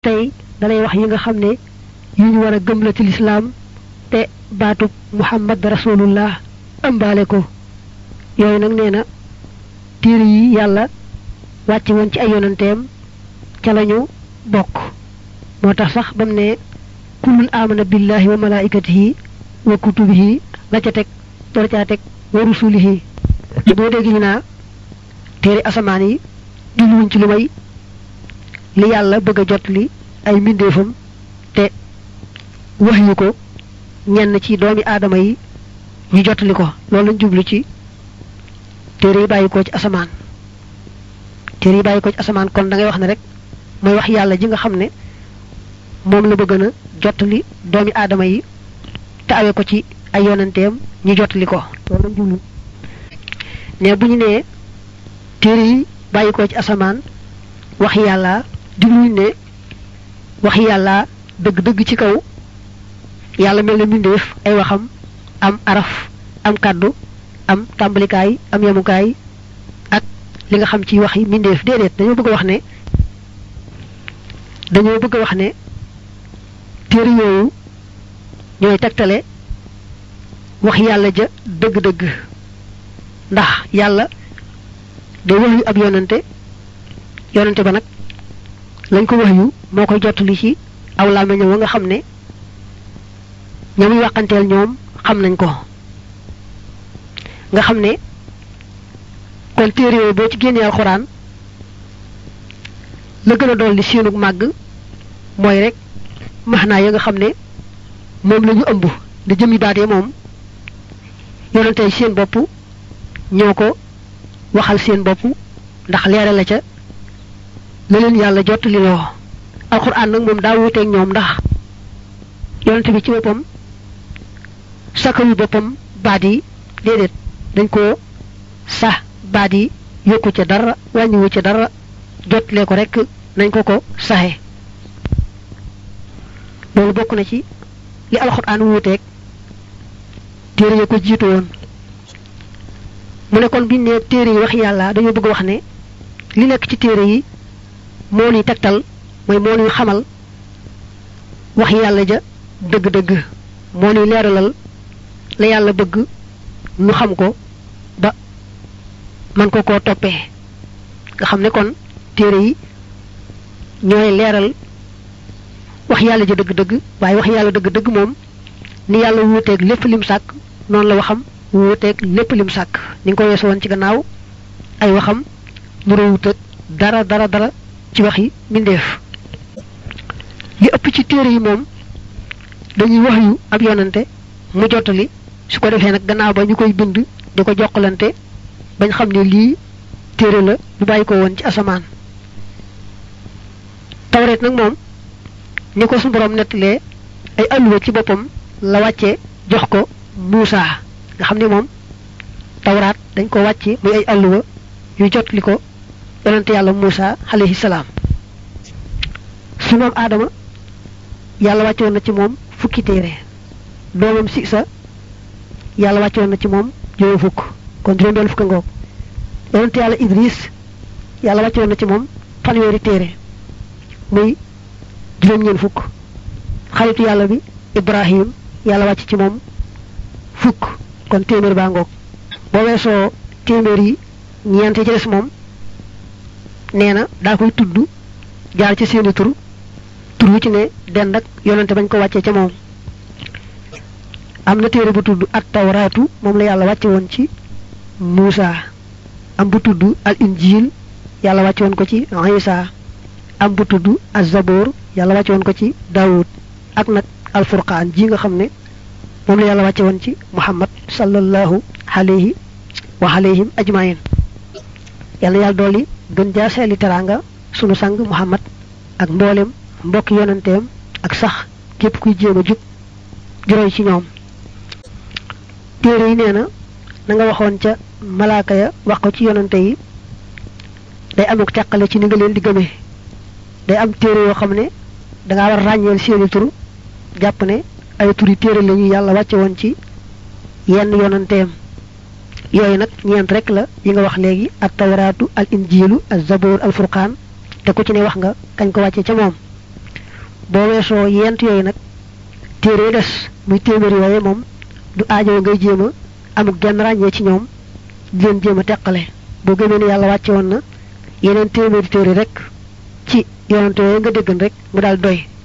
tey dalay wax yi nga xam ne yu ñu war a gëm la ci lislaam te baatub muhammad rasulullah ëmbaale ko yooyu nag nee na téere yi yàlla wàcce woon ci ay yonanteem ca lañu bokk moo tax sax bam ne kullun amana billahi wa malaikatihi wa kutubihi la ca teg door caa teg wa rusulihi boo dégg ñu naa téere asamaan yi jubluwuñ ci lu may li yàlla bëgg a jot li ay mbindeefam te wax yu ko ñenn ci doomi aadama yi ñu jotali ko loolu lañ jublu ci téere yi bàyyi ko ci asamaan téere yi bàyyi ko ci asamaan kon da ngay wax ne rek mooy wax yàlla ji nga xam ne moom la bëgg na jotali doomi aadama yi te awee ko ci ay yonanteem ñu jotali ko loolu lañ jublu ne bu ñu nee téere yi bàyyi ko ci asamaan wax yàlla jubluñ ne wax yàlla dëgg-dëgg ci kaw yàlla mel na mbindeef ay waxam am araf am kàddu am tàmbalikaay am yemukaay ak li nga xam ci wax yi mbindeef déedéet dañoo bëgg a wax ne dañoo bëgg a wax ne téere yooyu ñooy tegtale wax yàlla ja dëgg-dëgg ndax yàlla day wax yu ab yonante yonante ba nag lañ ko wax yu moo koy jottali ci aw làmmiñam wa nga xam ne ña muy waxanteel ñoom xam nañ ko nga xam ne kon téere yooyu boo ci génnee alxuraan la gën a dolli seenug màgg mooy rek maxnaa ya nga xam ne moom la ñu ëmb da jëmi baat ya moom yonante seen bopp ñoo ko waxal seen bopp ndax leeral la ca la leen yàlla jottali loo alxuraan nag moom daa wuuteeg ñoom ndax yonante bi ci boppam sakkalu boppam baat yi déedéet dañ ko sax baat yi yokku ca dara wàññiwu ca dara jotlee ko rek nañ ko ko saxe loolu bokk na ci li alxuraan wuuteeg téere ya ko jiitu woon mu ne kon biñ ne téere yi wax yàlla dañoo bëgg wax ne li nekk ci téere yi moo ñuy tegtal mooy moo ñuy xamal wax yàlla ja dëgg-dëgg moo ñuy leeralal la yàlla bëgg ñu xam ko ba man ko koo toppee nga xam ne kon téere yi ñooy leeral wax yàlla ja dëgg-dëgg waaye wax yàlla dëgg-dëgg moom ni yàlla wuuteeg lépp lim sàkk noonu la waxam wuuteeg lépp lim sàkk ni nga ko weesu woon ci gannaaw ay waxam nuru wuuteeg dara dara dara ci wax yi mbindeef li ëpp ci téere yi moom dañuy wax yu ab yonante mu jottali su ko defee nag gannaaw ba ñu koy bind di ko jokkalante bañ xam ne lii téere la bu bàyyi ko woon ci asamaan tawreet nag moom ni ko suñu borom nettalee ay alluwa ci boppam la wàcce jox ko Muusa nga xam ne moom tawraat dañ ko wàcce muy ay alluwa yu jotli ko yonante yàlla Muusa alayhi salaam su moom aadama yàlla wàccoon na ci moom fukki téere doomam si sa yàlla wàccoon na ci moom juróom fukk kon juróom benn fukk ngoog yonante yàlla Idris yàlla wàccoon na ci moom fanweeri téere muy juróom ñeen fukk xaritu yàlla bi Ibrahim yàlla wàcc ci moom fukk kon téeméer baa ngoog boo weesoo téeméer yi ñeent yi ci des moom nee na daa koy tudd jaar ci seeni tur tur wu ci ne dend ak yonante bañ ko wàccee ca moom am na téere bu tudd at tawraatu moom la yàlla wàcce woon ci Muusa am bu tudd al injil yàlla wàcce woon ko ci Isa am bu tudd az-Zabur yàlla wàcce woon ko ci Daawud ak nag alfurqaan ji nga xam ne moom la yàlla wàcce woon ci Muhammad sallallahu alayhi wa alayhim ajmain yàlla yàlla dooli gën jaa seeli teraanga sunu sang Muhammad ak mboolem mbokki yonanteem ak sax képp kuy jéem a jub juróoy ci ñoom téere yi nee na na nga waxoon ca malaaka ya wax ko ci yonante yi day amuk teqale ci ni nga leen di gëmee day am téere yoo xam ne dangaa war ràññeel seeni tur jàpp ne ay turi téere la ñu yàlla wàcce woon ci yenn yonanteem yooyu nag ñeent rek la yi nga wax léegi ak tawraatu al injilu al zabur al furqaan te ku ci ne wax nga kañ ko wàcce ca moom boo weesoo yent yooyu nag téere des muy téeméer yooyu moom du aajo ngay jéem a amuk genn ràññee ci ñoom di leen jéem a teqale boo gëmee ne yàlla wàcce woon na yeneen téeméeri téere rek ci yonante yooyu nga déggan rek mu daal doy